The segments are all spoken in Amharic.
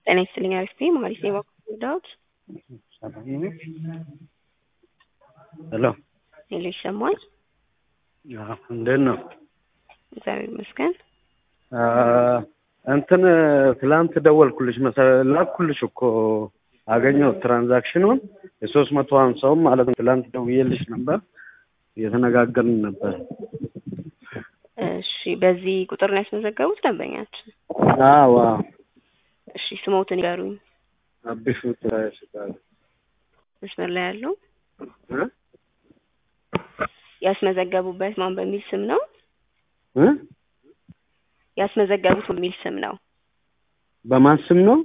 ጤና ይስጥልኝ አሪፍ ነኝ መሀሪ ነኝ እባክዎ ዳዊት ሄሎ ሄሎ ይሰማል አዎ እንዴት ነው እግዚአብሔር ይመስገን እንትን ትላንት ደወልኩልሽ መሰለኝ ላኩልሽ እኮ አገኘሁት ትራንዛክሽኑን የሶስት መቶ ሀምሳውን ማለት ነው ትላንት ደውዬልሽ ነበር እየተነጋገርን ነበር እሺ በዚህ ቁጥር ነው ያስመዘገቡት ደንበኛችን አዎ አዎ እሺ ስሞትን ይገሩኝ አቢሹ ትራሽ መስመር ላይ ያለው ያስመዘገቡበት ማን በሚል ስም ነው እ ያስመዘገቡት በሚል ስም ነው በማን ስም ነው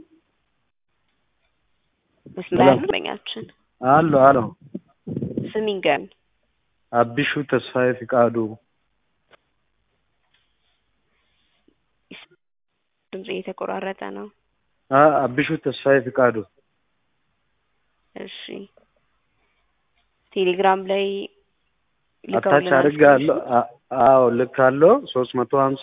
መስመር ላይ ያለው ደንበኛችን አሎ አሎ ስም ይንገሩኝ አቢሹ ተስፋዬ ፍቃዱ ድምጽ እየተቆራረጠ ነው አ- አቢሹ ተስፋዬ ፍቃዱ እሺ ቴሌግራም ላይ አታች ልከውልናል አድርጌያለሁ አ- አዎ ልካለሁ ሶስት መቶ ሀምሳ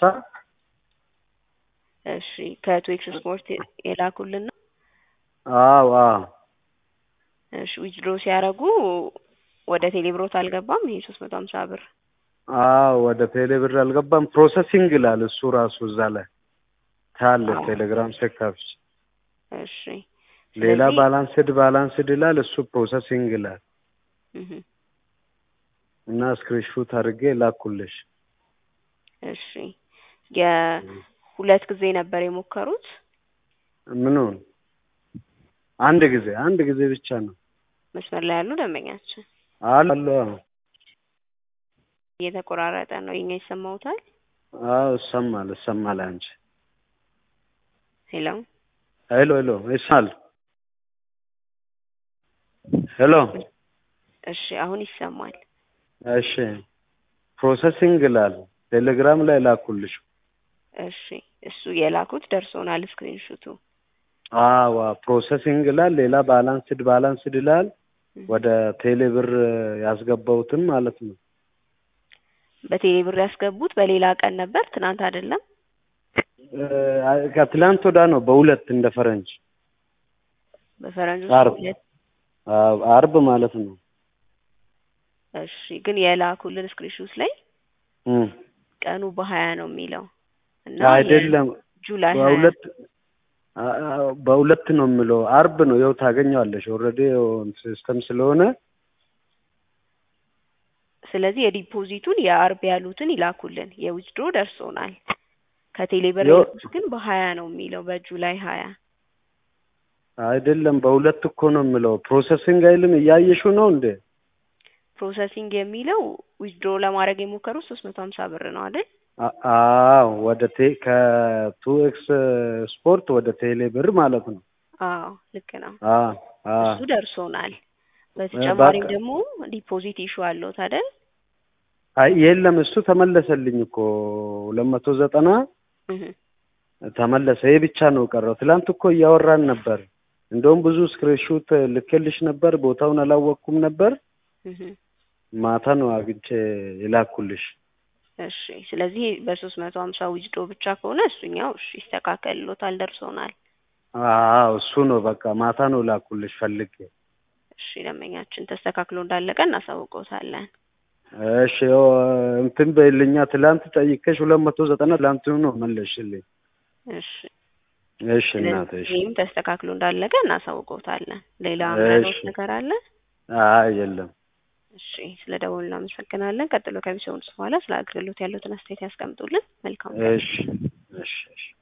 እሺ ከትዊክስ ስፖርት የላኩልን ነው አዎ አዎ እሺ ዊዝድሮ ሲያደርጉ ወደ ቴሌብሮት አልገባም ይሄ ሶስት መቶ ሀምሳ ብር አዎ ወደ ቴሌ ብር አልገባም ፕሮሰሲንግ ይላል እሱ ራሱ እዛ ላይ ታለ አዎ። ቴሌግራም ሴካፍች እሺ ሌላ ስለዚህ- ባላንስድ ባላንስድ ይላል እሱ ፕሮሰሲንግ ይላል እህ እና ስክሪንሹት አድርጌ ላኩልሽ እሺ የሁለት ጊዜ ነበር የሞከሩት ምኑን አንድ ጊዜ አንድ ጊዜ ብቻ ነው መስመር ላይ ያሉ ደንበኛችን አሉ አሉ እየተቆራረጠ ነው የኛ ይሰማውታል አዎ ይሰማል ይሰማል አንቺ ሄሎ ሄሎ ሄሎ ይሰማል ሄሎ እሺ አሁን ይሰማል እሺ ፕሮሰሲንግ ይላል ቴሌግራም ላይ ላኩልሽ እሺ እሱ የላኩት ደርሶናል ስክሪንሹቱ አዋ ፕሮሰሲንግ ይላል ሌላ ባላንስድ ባላንስድ ይላል ወደ ቴሌ ብር ያስገባሁትን ማለት ነው በቴሌ ብር ያስገቡት በሌላ ቀን ነበር ትናንት አይደለም እ ከትላንት ወዳ ነው በሁለት እንደ ፈረንጅ በፈረንጆች አርብ ሁለት አዎ፣ አርብ ማለት ነው እሺ ግን የላኩልን ስክሪንሹት ላይ እም። ቀኑ በሀያ ነው የሚለው እና አይደለም ጁላይ ሀያ በሁለት አ- አ- በሁለት ነው የምለው አርብ ነው ይኸው ታገኘዋለሽ ኦልሬዲ ሲስተም ስለሆነ ስለዚህ የዲፖዚቱን የአርብ ያሉትን ይላኩልን የዊዝድሮ ደርሶናል ከቴሌ ብር ዮ- የላኩት ግን በሀያ ነው የሚለው በጁላይ ሀያ አይደለም በሁለት እኮ ነው የምለው ፕሮሰሲንግ አይልም እያየሽው ነው እንዴ ፕሮሰሲንግ የሚለው ዊዝድሮ ለማድረግ የሞከሩት ሶስት መቶ ሀምሳ ብር ነው አይደል አ- አዎ ወደ ቴ ከቱ ኤክስ ስፖርት ወደ ቴሌ ብር ማለት ነው አዎ ልክ ነው አ አ እሱ ደርሶናል በተጨማሪም በቃ- ደግሞ ዲፖዚት ኢሹ አለዎት አይደል አይ የለም እሱ ተመለሰልኝ እኮ ሁለት መቶ ዘጠና እህ ተመለሰ ይህ ብቻ ነው ቀረው ትላንት እኮ እያወራን ነበር እንደውም ብዙ ስክሪንሹት ልኬልሽ ነበር ቦታውን አላወቅኩም ነበር እህ ማታ ነው አግኝቼ የላኩልሽ እሺ ስለዚህ በሶስት መቶ ሀምሳ ዊዝድሮ ብቻ ከሆነ እሱኛው እሺ ይስተካከልሎታል ደርሶናል አዎ እሱ ነው በቃ ማታ ነው ላኩልሽ ፈልጌ እሺ ደንበኛችን ተስተካክሎ እንዳለቀ እናሳውቀውታለን እሺ ያው እንትን በይልኛ ትላንት ጠይቀሽ ሁለት መቶ ዘጠና ትላንት ነው መለሽልኝ እሺ እሺ እናት እሺ ይህም ተስተካክሎ እንዳለቀ እናሳውቀውታለን ሌላ እሺ። ምናልባት ነገር አለ አይ የለም እሺ ስለ ደወሉ እናመሰግናለን ቀጥሎ ከሚሰሙት በኋላ ስለ አገልግሎት ያሉትን አስተያየት ያስቀምጡልን መልካም ቀን። እሺ እሺ እሺ